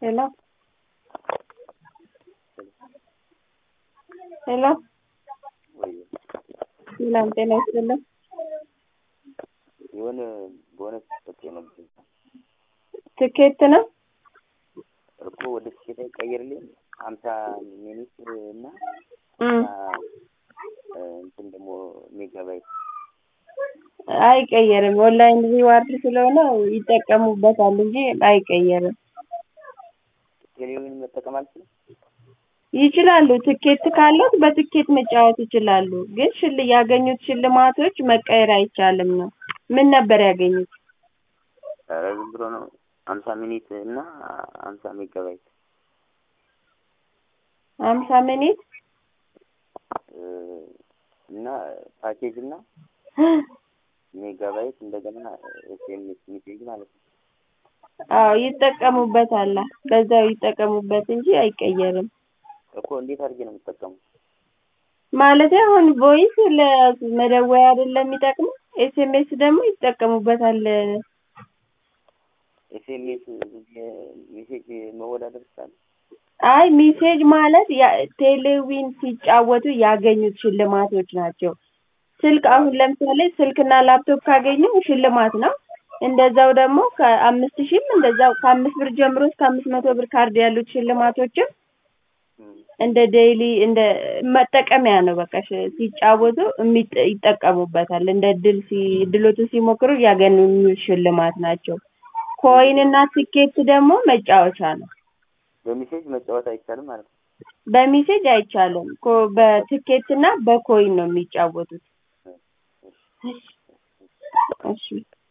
ሄሎ ሄሎ ሰላም ጤና ይስጥልን። የሆነ በሆነ ስጠት ነበር ትኬት ነው እኮ ወደ ትኬት ቀይርልኝ ሀምሳ ሚኒት እና እም፣ እንትን ደግሞ ሜጋባይት አይቀየርም። ኦንላይን ሪዋርድ ስለሆነ ይጠቀሙበታል እንጂ አይቀየርም። ቴሌቪዥን መጠቀም አልችልም። ይችላሉ። ትኬት ካለት በትኬት መጫወት ይችላሉ። ግን ሽል ያገኙት ሽልማቶች መቀየር አይቻልም ነው። ምን ነበር ያገኙት? ኧረ ዝም ብሎ ነው ሀምሳ ሚኒት እና ሀምሳ ሜጋባይት ሀምሳ ሚኒት እና ፓኬጅ እና ሜጋባይት እንደገና ኤስኤምኤስ ሜሴጅ ማለት ነው። አዎ ይጠቀሙበታል። በዛው ይጠቀሙበት እንጂ አይቀየርም። እኮ እንዴት አድርጌ ነው የምጠቀመው? ማለት አሁን ቮይስ ለመደወያ አይደለም የሚጠቅመው፣ ኤስኤምኤስ ደግሞ ይጠቀሙበታል። ኤስኤምኤስ ሜሴጅ መወዳደር ይችላል። አይ ሚሴጅ ማለት ያ- ቴሌዊን ሲጫወቱ ያገኙት ሽልማቶች ናቸው። ስልክ አሁን ለምሳሌ ስልክና ላፕቶፕ ካገኙ ሽልማት ነው። እንደዛው ደግሞ ከአምስት ሺህም እንደዛው ከአምስት ብር ጀምሮ እስከ አምስት መቶ ብር ካርድ ያሉት ሽልማቶችም እንደ ዴይሊ እንደ መጠቀሚያ ነው። በቃ ሽ- ሲጫወቱ የሚጠ- ይጠቀሙበታል። እንደ ድል ሲ ድሎቱ ሲሞክሩ ያገኙ ሽልማት ናቸው። ኮይን እና ትኬት ደግሞ መጫወቻ ነው። በሜሴጅ መጫወት አይቻልም ማለት ነው። በሜሴጅ አይቻልም። ኮ በትኬት እና በኮይን ነው የሚጫወቱት። እሺ